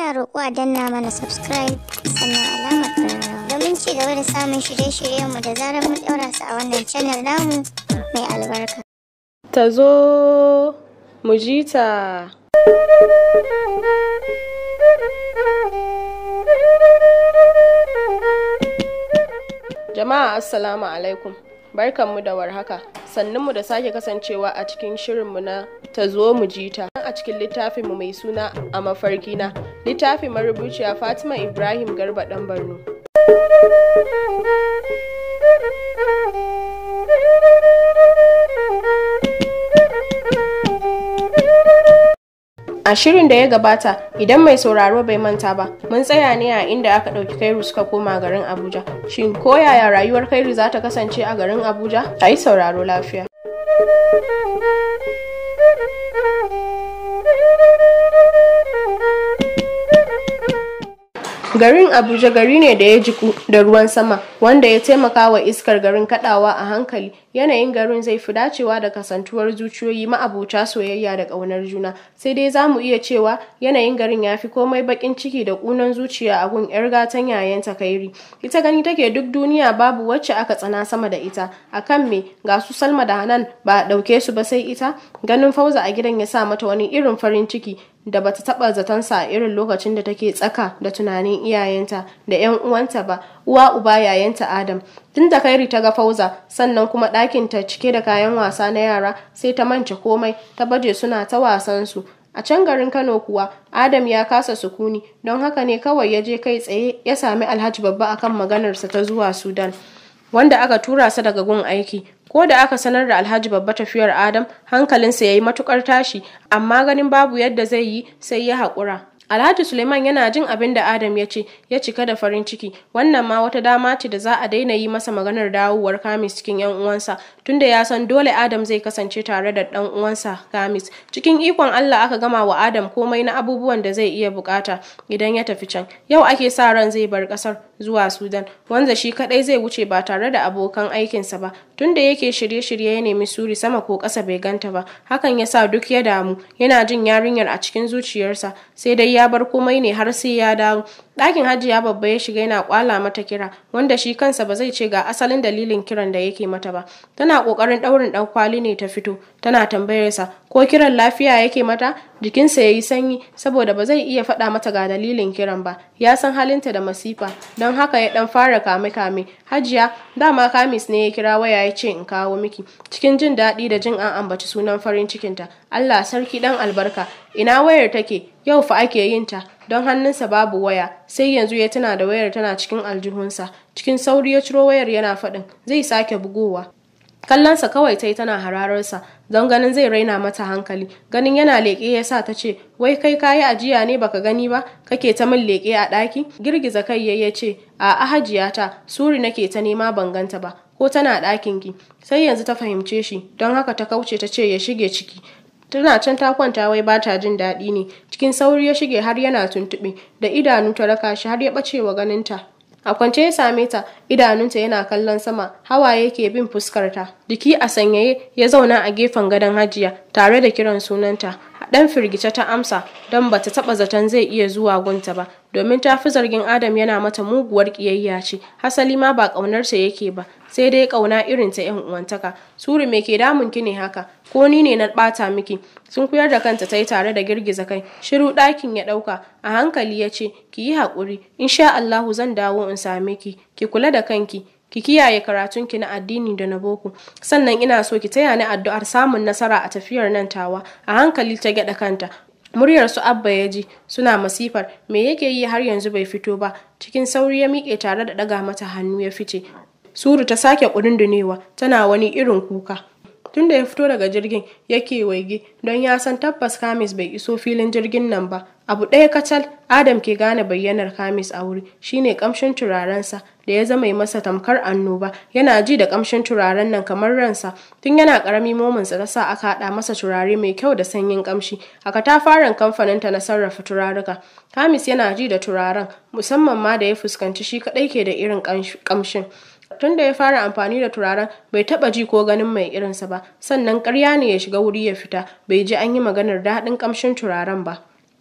muna roƙo a danna mana subscribe sannan alamar ƙararrawa domin ci gaba da samun shirye-shiryenmu da zarar mun ɗaura su a wannan channel namu mai albarka. ta zo mu ji ta. Jama'a Assalamu alaikum. Barkanmu da warhaka. Sannunmu da sake kasancewa a cikin shirinmu na ta zo mu ji ta. A cikin littafinmu mai suna a mafarkina. Littafin marubuciya Fatima Ibrahim Garba ɗan Borno. A shirin da ya gabata, idan mai sauraro bai manta ba, mun tsaya ne a inda aka ɗauki Kairu suka koma garin Abuja. Shin ko yaya rayuwar Kairu za ta kasance a garin Abuja? A yi sauraro lafiya. Garin Abuja gari ne da ya jiku da ruwan sama wanda ya taimaka wa iskar garin kadawa a hankali. Yanayin garin zai fi dacewa da kasantuwar zuciyoyi ma'abuta soyayya da ƙaunar juna. Sai dai za mu iya cewa yanayin garin ya fi komai baƙin ciki da ƙunan zuciya a gun 'yar gatan yayanta Kairi. Ita gani take duk duniya babu wacce aka tsana sama da ita. Akan me ga su Salma da Hanan ba a ɗauke su ba sai ita? Ganin Fauza a gidan ya sa mata wani irin farin ciki da bata taba zatonsa a irin lokacin da take tsaka da tunanin iyayenta da 'yan uwanta ba uwa uba yayanta adam tun da kairi ta ga fauza sannan kuma ɗakin ta cike da kayan wasa na yara sai ta mance komai ta baje suna ta wasan su a can garin kano kuwa adam ya kasa sukuni don haka ne kawai ya je kai tsaye ya sami alhaji babba akan maganarsa ta zuwa sudan wanda aka tura sa daga gun aiki ko da aka sanar da alhaji babba tafiyar adam hankalinsa ya yi matukar tashi amma ganin babu yadda zai yi sai ya haƙura alhaji suleiman yana jin abin da adam ya ce ya cika da farin ciki wannan ma wata dama ce da za a daina yi masa maganar dawowar kamis cikin yan uwansa tunda ya san dole adam zai kasance tare da dan uwansa kamis cikin ikon allah aka gama wa adam komai na abubuwan da zai iya bukata idan ya tafi can yau ake sa ran zai bar kasar zuwa sudan wanda shi kadai zai wuce ba tare da abokan aikinsa ba tunda yake shirye-shirye ya nemi suri sama ko ƙasa bai ganta ba hakan ya sa duk ya damu yana jin yarinyar a cikin zuciyarsa sai dai ya bar komai ne har sai ya dawo ɗakin hajiya babba ya shiga yana kwala mata kira wanda shi kansa ba zai ce ga asalin dalilin kiran da yake mata ba tana ƙoƙarin ɗaurin ɗan kwali ne ta fito tana tambayarsa ko kiran lafiya yake mata jikinsa ya yi sanyi saboda ba zai iya faɗa mata ga dalilin kiran ba ya san halinta da masifa don haka ya ɗan fara kame-kame hajiya dama kamis ne ya kira waya ya ce in kawo miki cikin jin daɗi da jin an ambaci sunan farin cikinta allah sarki ɗan albarka ina wayar take yau fa ake yin ta don hannunsa babu waya sai yanzu ya tuna da wayar tana cikin aljihunsa cikin sauri ya ciro wayar yana faɗin zai sake bugowa kallonsa kawai ta yi tana hararsa don ganin zai raina mata hankali ganin yana leƙe ya sa ta ce wai kai kayi ajiya ne baka gani ba kake ta min leƙe a ɗaki girgiza kai ya ce a ahajiyata suri nake ta nema ban ganta ba ko tana ɗakin ki sai yanzu ta fahimce shi don haka ta kauce ta ce ya shige ciki tana can ta kwanta wai ba ta jin daɗi ne cikin sauri ya shige har yana tuntuɓe da idanu ta raka shi har ya ɓace wa ganinta a kwance ya same ta idanunta yana kallon sama hawaye ke bin fuskarta jiki a sanyaye ya zauna a gefen gadon hajiya tare da kiran sunanta a ɗan firgice ta amsa don bata taɓa zaton zai iya zuwa gunta ba domin ta fi zargin adam yana mata muguwar ƙiyayya ce hasali ma ba ƙaunarsa yake ba sai dai ƙauna irin ta yan uwantaka suri me ke damun ki ne haka ko ni ne na ɓata miki sun kuyar da kanta ta yi tare da girgiza kai shiru ɗakin ya ɗauka a hankali ya ce ki yi haƙuri insha Allahu zan dawo in same ki ki kula da kanki ki kiyaye karatunki na addini da na boko sannan ina so ki taya ni addu'ar samun nasara a tafiyar nan tawa a hankali ta gyaɗa kanta muryar su abba ya ji suna masifar me yake yi har yanzu bai fito ba cikin sauri ya miƙe tare da ɗaga mata hannu ya fice suru ta sake ƙudundunewa tana wani irin kuka tunda ya fito daga jirgin yake waige don ya san tabbas kamis bai iso filin jirgin nan ba abu ɗaya kacal adam ke gane bayyanar kamis a wuri shine kamshin turarensa da ya zama masa tamkar annoba yana ji da kamshin turaren nan kamar ransa tun yana karami mominsa ta sa aka haɗa masa turare mai kyau da sanyin kamshi a katafaren kamfaninta na sarrafa turaruka kamis yana ji da turaren musamman ma da ya fuskanci shi kaɗai ke da irin kamshin tun da ya fara amfani da turaren bai taba ji ko ganin mai irinsa ba sannan karya ne ya shiga wuri ya fita bai ji an yi maganar daɗin ƙamshin turaren ba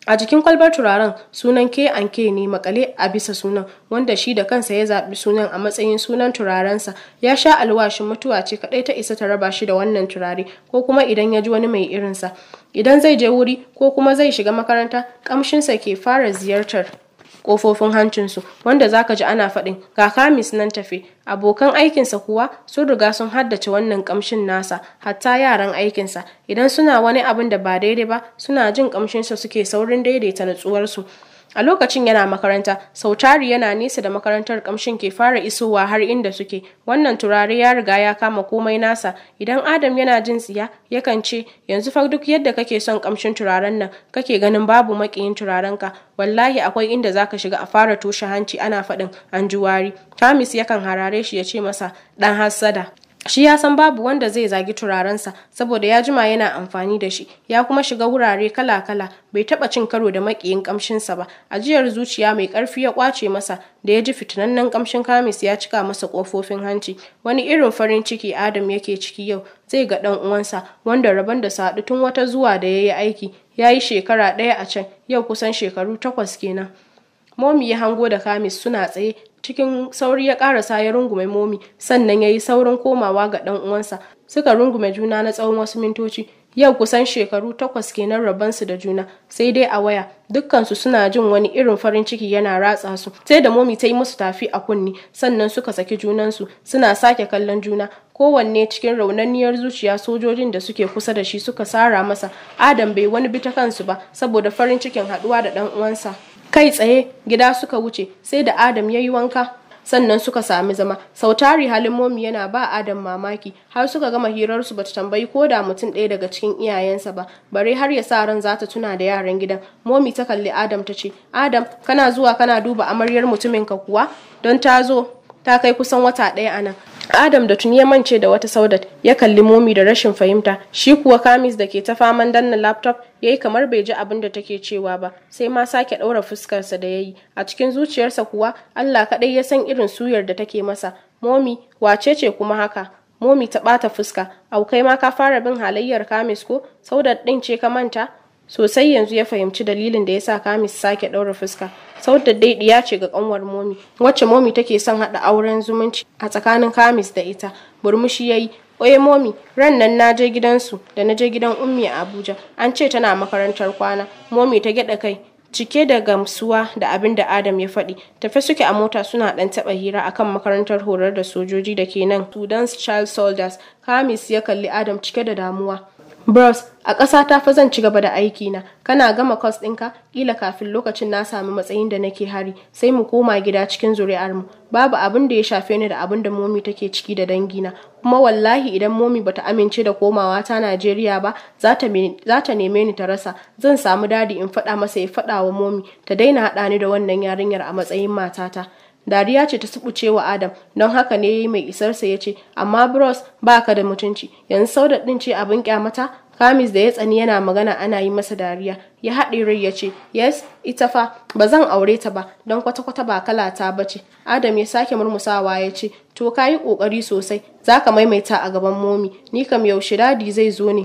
A jikin kwalbar turaren sunan K and K ne makale a bisa sunan wanda shi da kansa ya zaɓi sunan a matsayin sunan turarensa ya sha alwashin mutuwa ce kaɗai ta isa ta raba shi da wannan turare ko kuma idan ya ji wani mai irinsa idan zai je wuri ko kuma zai shiga makaranta ƙamshinsa ke fara ziyartar kofofin hancinsu wanda zaka ji ana faɗin ga kamis nan tafe abokan aikinsa kuwa sun riga sun haddace wannan kamshin nasa hatta yaran aikinsa idan suna wani abin da ba daidai ba suna jin kamshinsa suke saurin daidaita natsuwarsu a lokacin yana makaranta sautari yana nesa da makarantar kamshin ke fara isowa har inda suke wannan turare ya riga ya kama komai nasa idan adam yana jin tsiya yakan ce yanzu fa duk yadda kake son kamshin turaren nan kake ganin babu makiyin turarenka wallahi akwai inda zaka shiga a fara toshe hanci ana faɗin an ji wari kamis yakan harare shi ya ce masa dan hassada shi ya san babu wanda zai zagi turarensa saboda ya jima yana amfani da shi ya kuma shiga wurare kala-kala bai taba cin karo da makiyin kamshinsa ba ajiyar zuciya mai karfi ya kwace masa da ya ji fitinannen kamshin kamis ya cika masa kofofin hanci wani irin farin ciki adam yake ciki yau zai ga dan uwansa wanda rabon da sadu tun wata zuwa da ya yi aiki ya yi shekara ɗaya a can yau kusan shekaru takwas kenan momi ya hango da kamis suna tsaye cikin sauri ya karasa ya rungume momi sannan ya yi saurin komawa ga ɗan uwansa suka rungume juna na tsawon wasu mintoci yau kusan shekaru takwas kenan rabansu da juna sai dai a waya dukkansu suna jin wani irin farin ciki yana ratsa su sai da momi ta yi musu tafi a kunni sannan suka saki junansu suna sake kallon juna kowanne cikin raunanniyar zuciya sojojin da suke kusa da shi suka sara masa adam bai wani bi ta kansu ba saboda farin cikin haɗuwa da ɗan uwansa kai tsaye gida suka wuce sai da adam ya yi wanka sannan suka sami zama sautari halin momi yana ba adam mamaki har suka gama hirarsu bata tambayi ko da mutum ɗaya daga cikin iyayensa ba bare har ya sa ran za ta tuna da yaran gidan momi ta kalli adam ta ce adam kana zuwa kana duba amaryar mutumin ka kuwa don ta zo ta kai kusan wata ɗaya a nan Adam da tuni ya mance da wata saudat ya kalli momi da rashin fahimta shi kuwa kamis da ke ta faman danna laptop ya yi kamar bai ji abin da take cewa ba sai ma sake ɗaura fuskarsa da ya yi a cikin zuciyarsa kuwa Allah kaɗai ya san irin suyar da take masa momi wace ce kuma haka momi ta ɓata fuska aukai ma ka fara bin halayyar kamis ko saudat ɗin ce ka manta sosai yanzu ya fahimci dalilin da ya sa kamis sake ɗaura fuska saudat dai ɗiya ce ga ƙanwar momi wacce momi take son haɗa auren zumunci a tsakanin kamis da ita burmushi ya yi oye momi ran nan na je gidansu da na je gidan ummi a abuja an ce tana makarantar kwana momi ta gyaɗa kai cike da gamsuwa da abin da adam ya faɗi tafe suke a mota suna ɗan taɓa hira akan makarantar horar da sojoji da ke nan sudan's child soldiers kamis ya kalli adam cike da damuwa Bros, a ƙasa ta fa zan ci gaba da aiki na. Kana gama kwas ɗinka, ƙila kafin lokacin na sami matsayin da nake hari, sai mu koma gida cikin zuri'ar mu. Babu abin da ya shafe ni da abin da momi take ciki da dangina. Kuma wallahi idan momi bata amince da komawa ta Najeriya ba, za ta neme ni ta rasa. Zan samu dadi in faɗa masa ya faɗa wa momi ta daina haɗa ni da wannan yarinyar a matsayin matata. Dariya ce ta subuce wa Adam, don haka ne yayi mai isarsa ya ce, "Amma Bros, ba ka da mutunci, yanzu saudat ɗin ce abin kyamata?" Kamis da ya tsani yana magana ana yi masa dariya, ya haɗe rai ya ce, "Yes, ita fa, ba zan aure ta ba, don kwata-kwata ba kalata ba ce." Adam ya sake murmusawa ya ce, "To ka yi ƙoƙari sosai, za ka maimaita a gaban momi, ni kam yaushe dadi zai zo ne."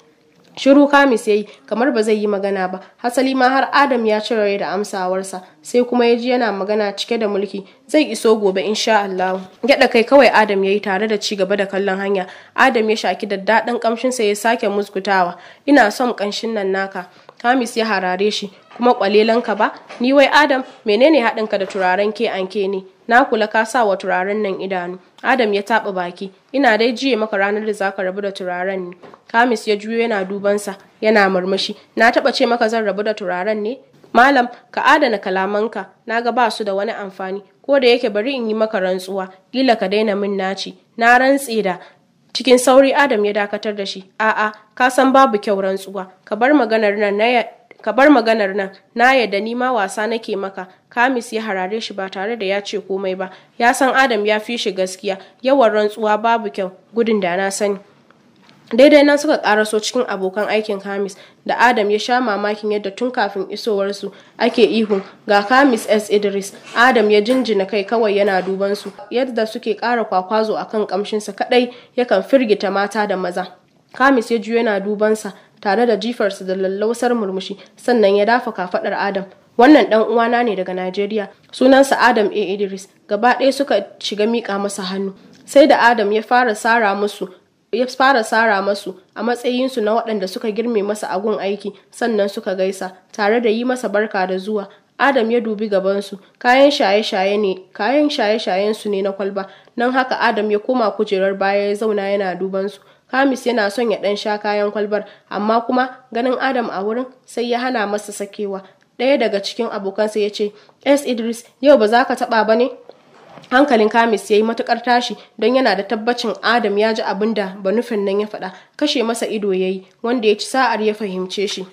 Shiru Kamis ya yi kamar ba zai yi magana ba, hasali ma har Adam ya cire rai da amsawarsa, sai kuma ya ji yana magana cike da mulki, zai iso gobe insha Allah. Gyaɗa kai kawai Adam ya yi tare da ci gaba da kallon hanya. Adam ya shaki da daɗin ƙamshinsa ya sake muskutawa. Ina son ƙanshin nan naka. Kamis ya harare shi, kuma ƙwalelanka ba? Ni wai Adam, menene haɗinka da turaren ke anke ne? Na kula ka sa wa turaren nan idanu. Adam ya taɓa baki. Ina dai jiye maka ranar da zaka rabu da turaren ne. Kamis ya juyo yana dubansa, yana murmushi. Na taɓa ce maka zan rabu da turaren ne? Malam, ka adana kalamanka, na ga ba su da wani amfani, ko da yake bari in yi maka rantsuwa, kila ka daina min naci. Na rantse da cikin sauri Adam ya dakatar da shi. A'a, ka san babu kyau rantsuwa. Ka bar maganar nan na ka bar maganar nan na yadda ni ma wasa nake maka kamis ya harare shi ba tare da ya ce komai ba ya san adam ya fi shi gaskiya yawan rantsuwa babu kyau gudun da na sani daidai nan suka karaso cikin abokan aikin kamis da adam ya sha mamakin yadda tun kafin isowarsu ake ihun ga kamis s idris adam ya jinjina kai kawai yana duban su yadda suke kara kwakwazo akan kamshinsa kadai yakan firgita mata da maza kamis ya juyo yana dubansa tare da jifarsa da lallausar murmushi sannan ya dafa kafaɗar adam wannan dan uwana ne daga Najeriya sunansa Adam A Idris gaba ɗaya suka shiga miƙa masa hannu sai da Adam ya fara sara musu ya fara sara masu a matsayinsu na waɗanda suka girme masa agun aiki sannan suka gaisa tare da yi masa barka da zuwa Adam ya dubi gabansu kayan shaye-shaye ne kayan shaye-shayen su ne na kwalba nan haka Adam ya koma kujerar baya ya zauna yana duban su Kamis yana son ya ɗan sha kayan kwalbar amma kuma ganin Adam a wurin sai ya hana masa sakewa ɗaya daga cikin abokansa ya ce s idris yau ba za ka taɓa ba ne hankalin kamis ya yi matukar tashi don yana da tabbacin adam ya ji abin da banufin nan ya faɗa kashe masa ido ya yi wanda ya ci sa'ar ya fahimce shi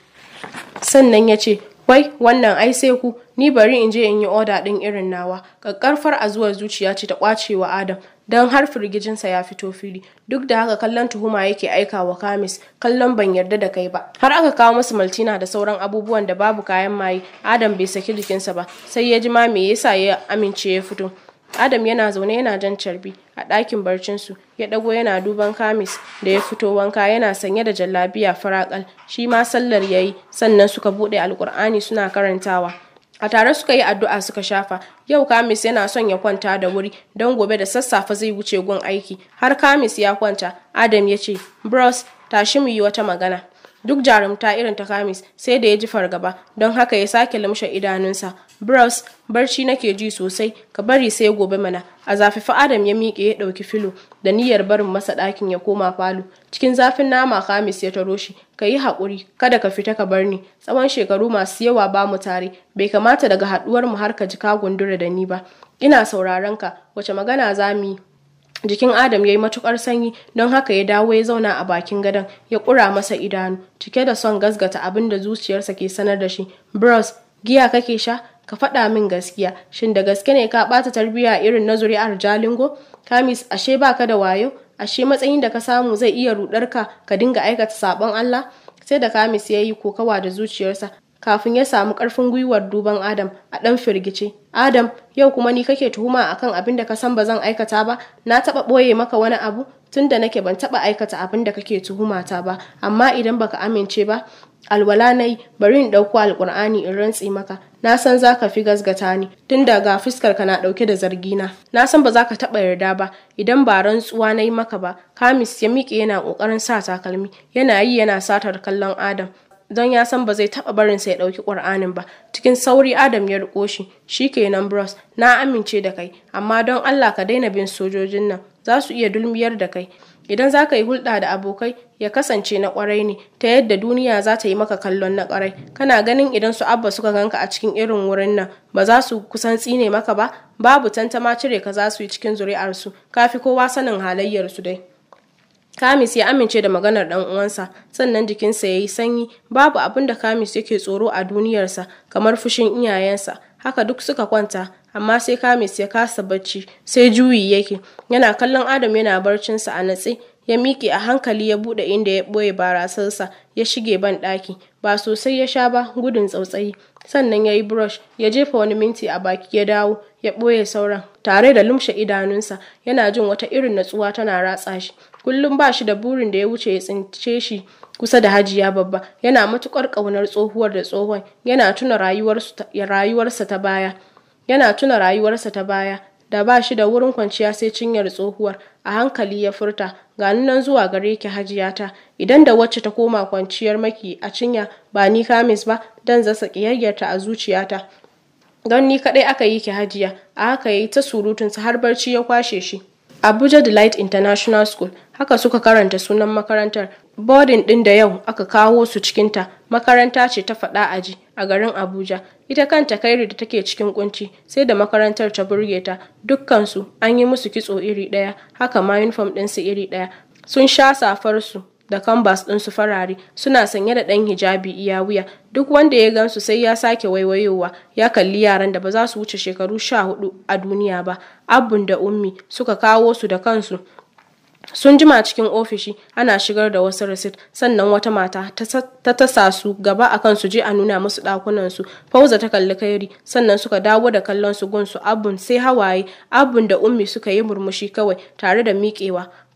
sannan ya ce wai wannan ai sai ku ni bari in je in yi oda ɗin irin nawa ƙaƙƙarfar a zuwa zuciya ce ta ƙwacewa adam don har firgijinsa ya fito fili duk da haka kallon tuhuma yake aika wa kamis kallon ban yarda da kai ba har aka kawo masa maltina da sauran abubuwan da babu kayan maye adam bai saki jikinsa ba sai ya ji ma me yasa ya amince ya fito adam yana zaune yana jan carbi a ɗakin barcinsu ya ɗago yana duban kamis da ya fito wanka yana sanye da jallabiya farakal shi ma sallar yayi sannan suka buɗe alkur'ani suna karantawa a tare suka yi addu'a suka shafa yau kamis yana son ya kwanta da wuri don gobe da sassafe zai wuce gun aiki har kamis ya kwanta adam ya ce bros tashi mu yi wata magana duk jarumta irin ta kamis sai da ya ji fargaba don haka ya sake lumshe idanunsa bros barci nake ji sosai ka bari sai gobe mana a zafifa adam ya miƙe ya ɗauki filo da niyyar barin masa ɗakin ya koma falo cikin zafin nama kamis ya taro shi ka yi haƙuri kada ka fita ka bar ni tsawon shekaru masu yawa ba mu tare bai kamata daga haɗuwar mu har ka ji ka gundura da ni ba ina sauraron ka wace magana za mu yi jikin adam ya yi matukar sanyi don haka ya dawo ya zauna a bakin gadon ya ƙura masa idanu cike da son gasgata abin da zuciyarsa ke sanar da shi bros giya kake sha ka faɗa min gaskiya shin da gaske ne ka ɓata tarbiyya irin na zuri'ar jalingo kamis ashe baka da wayo ashe matsayin da ka samu zai iya rudar ka ka dinga aikata sabon Allah sai da kamis ya yi kokawa da zuciyarsa kafin ya samu karfin gwiwar duban Adam a ɗan firgice. Adam, yau kuma ni kake tuhuma akan abin da ka san ba zan aikata ba, na taɓa ɓoye maka wani abu tun da nake ban taɓa aikata abin da kake tuhumata ba, amma idan baka amince ba, alwala na yi bari in ɗauko alƙur'ani in rantse maka na san za ka fi gasgata ni tun da ga fuskar ka na ɗauke da zargina na san ba za ka taɓa yarda ba idan ba rantsuwa na yi maka ba kamis ya miƙe yana ƙoƙarin sa takalmi yana yi yana satar kallon adam don ya san ba zai taɓa barinsa ya ɗauki ƙur'anin ba cikin sauri adam ya riƙo shi shi kenan bros na amince da kai amma don allah ka daina bin sojojin nan za su iya dulmiyar da kai idan za ka yi hulɗa da abokai ya kasance na ƙwarai ne ta yadda duniya za ta yi maka kallon na ƙwarai kana ganin idan su abba suka ganka a cikin irin wurin nan ba za su kusan tsine maka ba babu tantama cire ka za su yi cikin zuri'arsu kafi kowa sanin halayyarsu dai Kamis ya amince da maganar ɗan uwansa, sannan jikinsa ya yi sanyi, babu abin da Kamis yake tsoro a duniyarsa kamar fushin iyayensa. Haka duk suka kwanta, amma sai Kamis ya kasa bacci, sai juyi yake. Yana kallon Adam yana barcinsa a natse, ya miƙe a hankali ya buɗe inda ya ɓoye barasarsa, ya shige ban ɗaki. Ba sosai ya sha ba, gudun tsautsayi. Sannan ya yi brush, ya jefa wani minti a baki ya dawo, ya ɓoye sauran. Tare da lumshe idanunsa, yana jin wata irin natsuwa tana ratsa shi. kullum ba shi da burin da ya wuce ya tsince shi kusa da hajiya babba yana matukar ƙaunar tsohuwar da tsohon yana tuna rayuwarsa ta baya yana tuna rayuwarsa ta baya da ba shi da wurin kwanciya sai cinyar tsohuwar a hankali ya furta ga nan zuwa gare ki hajiyata idan da wacce ta koma kwanciyar maki a cinya ba ni kamis ba dan zasa ƙiyayyarta a zuciyata don ni kaɗai aka yi ki hajiya a haka ya yi ta surutunsa har barci ya kwashe shi Abuja Delight International School haka suka karanta sunan makarantar. Boarding ɗin da yau aka kawo su cikinta makaranta ce ta faɗa aji a garin Abuja. Ita kanta kairi da take cikin kunci sai da makarantar ta burge ta dukkansu an yi musu kitso iri ɗaya haka ma uniform ɗinsu iri ɗaya. Sun sha safarsu da kambas ɗinsu farare suna sanye da ɗan hijabi iya wuya duk wanda ya gansu sai ya sake waiwayowa ya kalli yaran da ba za su wuce shekaru sha hudu a duniya ba abun da ummi suka kawo su da kansu sun jima cikin ofishi ana shigar da wasu rasit sannan wata mata ta tasa su gaba a kan su je a nuna musu ɗakunan su fauza ta kalli kairi sannan suka dawo da kallon su gunsu abun sai hawaye abun da ummi suka yi murmushi kawai tare da miƙewa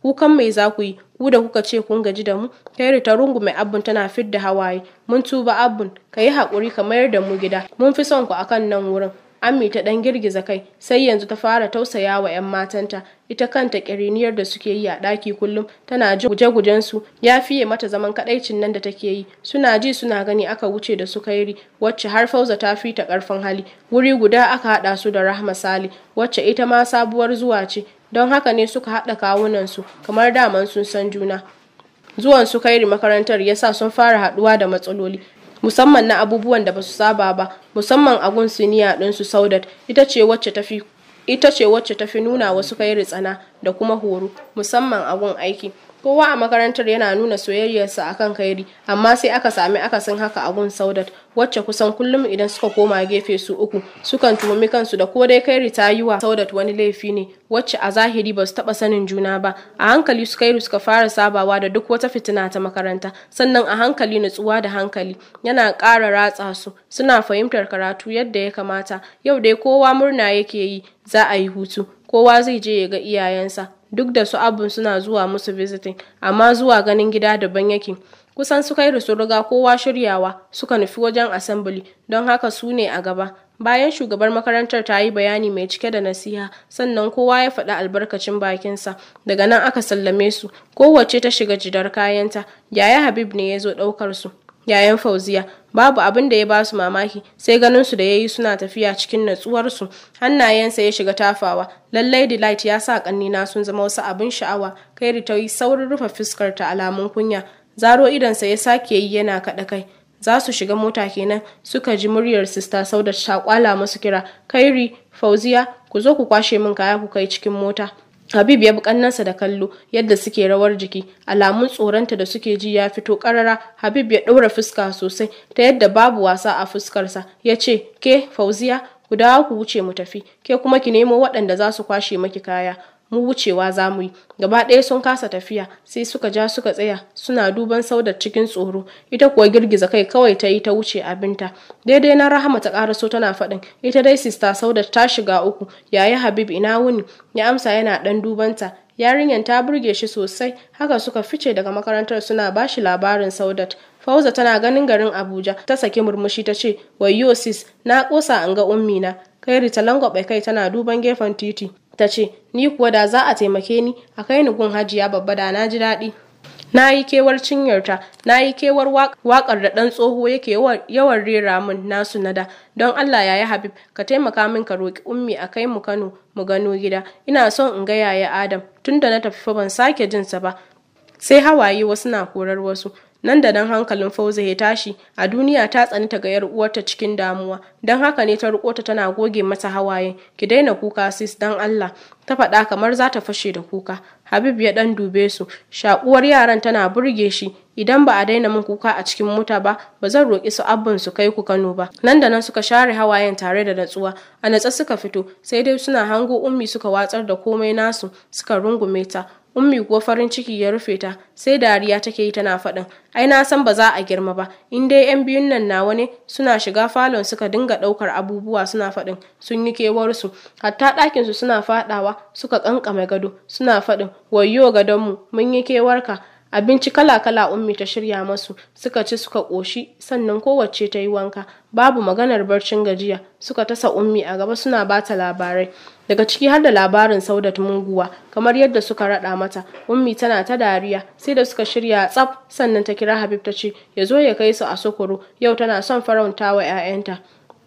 kukan mai za ku yi ku da kuka ce kun gaji da mu kairi ta rungume abun tana fidda hawaye mun tuba abun ka yi haƙuri ka mayar da mu gida mun fi son ku akan nan wurin Ammi ta ɗan girgiza kai sai yanzu ta fara tausaya wa 'yan matanta ita kanta ƙiriniyar da suke yi a ɗaki kullum tana ji guje-gujen su ya fiye mata zaman kaɗaicin nan da take yi suna ji suna gani aka wuce da su kairi wacce har fauza ta fi ta ƙarfin hali wuri guda aka haɗa su da rahma sali wacce ita ma sabuwar zuwa ce don haka ne suka haɗa kawunan su kamar daman sun san juna zuwan su kairi makarantar yasa sun fara haɗuwa da matsaloli musamman na abubuwan da basu saba ba musamman a gun siniya ɗinsu saudat ita ce wacce tafi ita ce wacce tafi nuna wasu kai tsana da kuma horo musamman a gun aiki kowa a makarantar yana nuna soyayyarsa akan kairi amma sai aka sami akasin haka a gun saudat wacce kusan kullum idan suka koma gefe su uku sukan tuhumi kansu da ko dai kairi ta yi wa saudat wani laifi ne wacce a zahiri ba su taɓa sanin juna ba a hankali su kairu suka fara sabawa da duk wata fitina ta makaranta sannan a hankali nutsuwa da hankali yana ƙara ratsa su suna fahimtar karatu yadda ya kamata yau dai kowa murna yake yi za a yi hutu kowa zai je ya ga iyayensa duk da su abun suna zuwa musu visiting amma zuwa ganin gida daban yake kusan su kai su riga kowa shiryawa suka nufi wajen assembly don haka su ne a gaba bayan shugabar makarantar ta yi bayani mai cike da nasiha sannan kowa ya faɗi albarkacin bakinsa daga nan aka sallame su kowace ta shiga jidar kayanta yaya habib ne ya zo ɗaukar su yayan fauziya babu abin da ya ba su mamaki sai ganin su da ya yi suna tafiya cikin natsuwarsu hannayensa ya shiga tafawa lallai delight ya sa kannina sun zama wasu abin sha'awa kairi ta yi saurin rufe fuskar ta alamun kunya zaro idonsa ya sake yi yana kaɗa kai za su shiga mota kenan suka ji muryar sista sauda ta kwala musu kira kairi fauziya ku zo ku kwashe min kaya ku kai cikin mota Habib ya bi kannansa da kallo yadda suke rawar jiki, alamun tsoronta da suke ji ya fito karara. Habib ya ɗaura fuska sosai ta yadda babu wasa a fuskarsa. Ya ce, "Ke, Fauziya, ku dawo ku wuce mu tafi, ke kuma ki nemo waɗanda za su kwashe maki kaya." mu wucewa za mu yi gaba ɗaya sun kasa tafiya sai suka ja suka tsaya suna duban saudar cikin tsoro ita kuwa girgiza kai kawai ta yi ta wuce abinta daidai na rahama ta ƙaraso tana faɗin ita dai sista saudar ta shiga uku yayi habib ina wuni ya amsa yana ɗan dubanta yarinyar ta burge shi sosai haka suka fice daga makarantar suna bashi labarin saudat fauza tana ganin garin abuja ta saki murmushi ta ce wayyo sis na kosa an ga ummi na kairi ta langwaɓe kai tana duban gefen titi ta ce ni kuwa da za a taimake ni a kai ni gun hajiya babba da na ji daɗi na yi kewar cinyarta na yi kewar waƙar da ɗan tsoho yake yawan rera min nasu nada don allah yaya habib ka taimaka min ka roƙi ummi a kai mu kano mu gano gida ina son in ga yaya adam tunda na tafi fa ban sake jinsa ba sai hawaye wasu na korar wasu nan da nan hankalin fauza ya tashi a duniya ta tsani ta ga yar uwarta cikin damuwa don haka ne ta riko ta tana goge mata hawaye ki daina kuka sis don Allah ta faɗa kamar za ta fashe da kuka Habib ya dan dube su shakuwar yaran tana burge shi idan ba a daina min kuka a cikin mota ba ba zan roƙi su abban su kai ku Kano ba nan da nan suka share hawayen tare da natsuwa a natsa suka fito sai dai suna hango ummi suka watsar da komai nasu suka rungume ta ummi kuwa farin ciki ya rufe ta sai dariya take yi tana faɗin ai na san ba za a girma ba in dai yan biyun nan nawa ne suna shiga falon suka dinga ɗaukar abubuwa suna faɗin sun yi kewarsu hatta ɗakin su suna faɗawa suka ƙanƙame gado suna faɗin wayyo gadonmu mun yi kewarka abinci kala-kala ummi ta shirya masu suka ci suka ƙoshi sannan kowace ta yi wanka babu maganar barcin gajiya suka tasa ummi a gaba suna bata labarai daga ciki har da labarin saudat munguwa kamar yadda suka raɗa mata ummi tana ta dariya sai da suka shirya tsaf sannan ta kira habib ta ce ya zo ya kai su a sokoro yau tana son farauta wa 'ya'yanta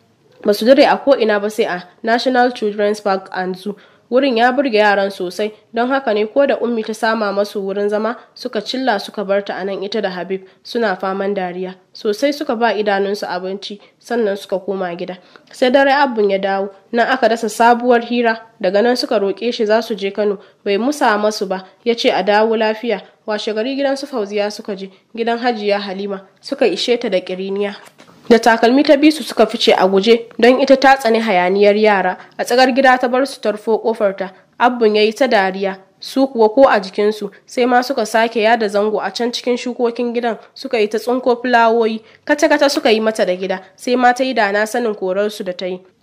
ba su dire a ko'ina ba sai a national children's park and zoo wurin ya burge yaran sosai don haka ne ko da ummi ta sama masu wurin zama suka cilla suka bar ta anan ita da habib suna faman dariya sosai suka ba idanunsu abinci sannan suka koma gida sai dare abun ya dawo nan aka dasa sabuwar hira daga nan suka roƙe shi za su je kano bai musa masu ba ya ce a dawo lafiya washe gari gidan su fauziya suka je gidan hajiya halima suka ishe ta da ƙiriniya da takalmi ta bisu suka fice a guje don ita ta tsani hayaniyar yara a tsagar gida ta bar su tarfo kofarta abbun ya yi ta dariya su kuwa ko a jikinsu sai ma suka sake yada zango a can cikin shukokin gidan suka yi ta tsinko fulawoyi kata-kata suka yi mata da gida sai ma ta yi da na sanin korarsu da ta yi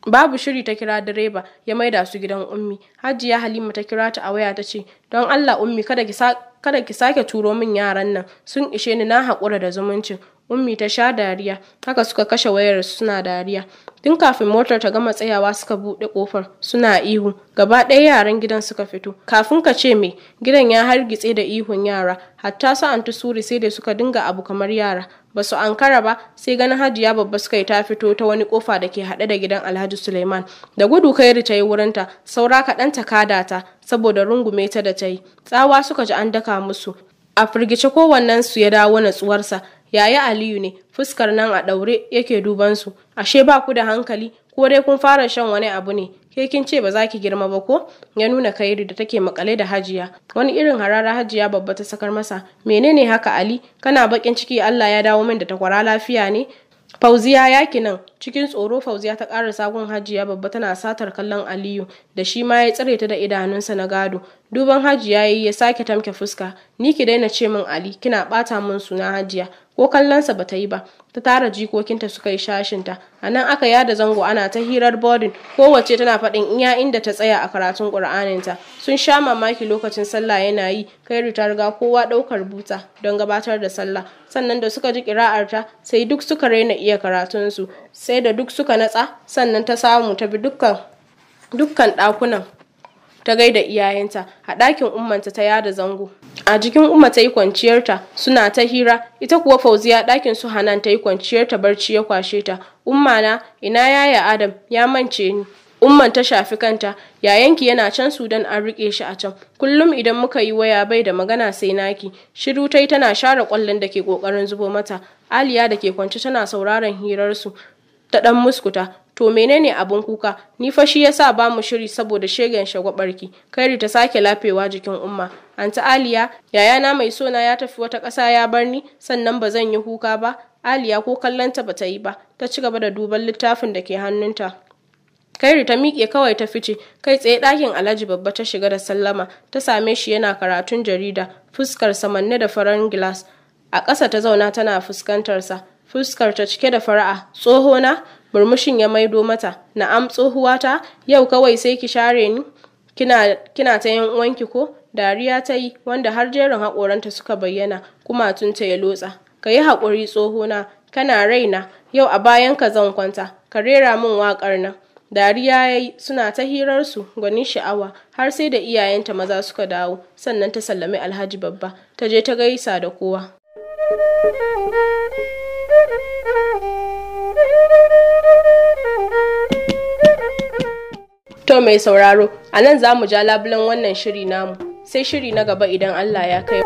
babu shiri ta kira direba ya maida su gidan ummi hajiya halima ta kira ta a waya ta ce don allah ummi kada ki kada ki sake turo min yaran nan sun ishe ni na haƙura da zumuncin ummi ta sha dariya haka suka kashe wayar suna dariya tun kafin motar ta gama tsayawa suka buɗe ƙofar suna ihu gaba ɗaya yaran gidan suka fito kafin ka ce me gidan ya hargitse da ihun yara hatta su anti suri sai da suka dinga abu kamar yara ba su ankara ba sai ganin hajiya babba suka yi ta fito ta wani kofa da ke haɗe da gidan alhaji suleiman da gudu kairi ta yi wurinta saura kaɗan ta kada ta saboda rungume ta da ta yi tsawa suka ji an daka musu a firgice kowannensu ya dawo natsuwarsa yaya aliyu ne fuskar nan a ɗaure yake duban su ashe ba ku da hankali ko dai kun fara shan wani abu ne ke kin ce ba za ki girma ba ko ya nuna kairi da take makale da hajiya wani irin harara hajiya babba ta sakar masa menene haka ali kana bakin ciki allah ya dawo min da takwara lafiya ne Fauziya yaki nan cikin tsoro Fauziya ta ƙara sagun hajiya babba tana satar kallon Aliyu da shi ma ya tsare ta da idanunsa na gado. Duban hajiya yayi ya sake tamke fuska. Ni ki daina ce min Ali kina ɓata min suna hajiya ko kallonsa ba ta yi ba. Ta tara jikokinta suka yi shashinta. A nan aka yada zango ana ta hirar boarding kowace tana faɗin iya inda ta tsaya a karatun Ƙur'aninta. Sun sha mamaki lokacin sallah yana yi Kairu ta riga kowa ɗaukar buta don gabatar da sallah. Sannan da suka ji ƙira'arta sai duk suka raina iya karatunsu sai da duk suka natsa sannan ta samu ta bi dukkan dukkan ɗakunan ta gaida iyayenta a ɗakin ummanta ta yada zango a jikin umma ta yi kwanciyarta suna ta hira ita kuwa fauziya ɗakin su hanan ta yi kwanciyarta barci ya kwashe ta umma na ina yaya adam ya mance ni umman ta shafi kanta yayanki yana can sudan an rike shi a can kullum idan muka yi waya bai da magana sai naki shiru tai tana share kwallon da ke kokarin zubo mata aliya da ke kwance tana sauraron hirarsu ta dan muskuta to menene abun kuka ni fa shi yasa ba mu shiri saboda shegen shagwabarki kairi ta sake lafewa jikin umma anta aliya yayana mai sona ya tafi wata ƙasa ya bar ni sannan ba zan yi kuka ba aliya ko kallonta ba ta yi ba ta ci gaba da duban littafin da ke hannunta kairi ta miƙe kawai ta fice kai tsaye ɗakin alhaji babba ta shiga da sallama ta same shi yana karatun jarida fuskar samanne da farar gilas a ƙasa ta zauna tana fuskantarsa fuskar ta cike da fara'a tsohona murmushin ya maido mata na'am tsohuwata yau kawai sai ki share ni kina kina ta yan uwanki ko dariya ta yi wanda har jerin haƙoranta suka bayyana kumatunta ya lotsa ka yi haƙuri tsohona kana raina yau a bayan ka zan kwanta ka rera min waƙar nan dariya ya yi suna ta hirarsu gwanin sha'awa har sai da iyayenta maza suka dawo sannan ta sallami alhaji babba ta je ta gaisa da kowa To mai sauraro, a nan za mu ja labulen wannan shiri namu, sai shiri na gaba idan Allah ya kai.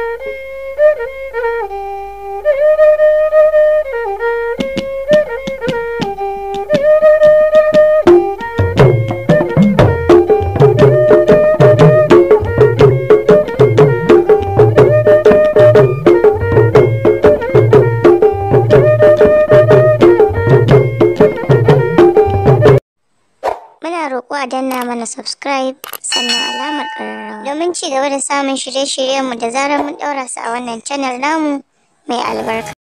Muna roƙo a danna mana subscribe sannan alamar ƙararrawa domin ci gaba da samun shirye-shiryenmu da zarar mun ɗaura su a wannan channel namu mai albarka.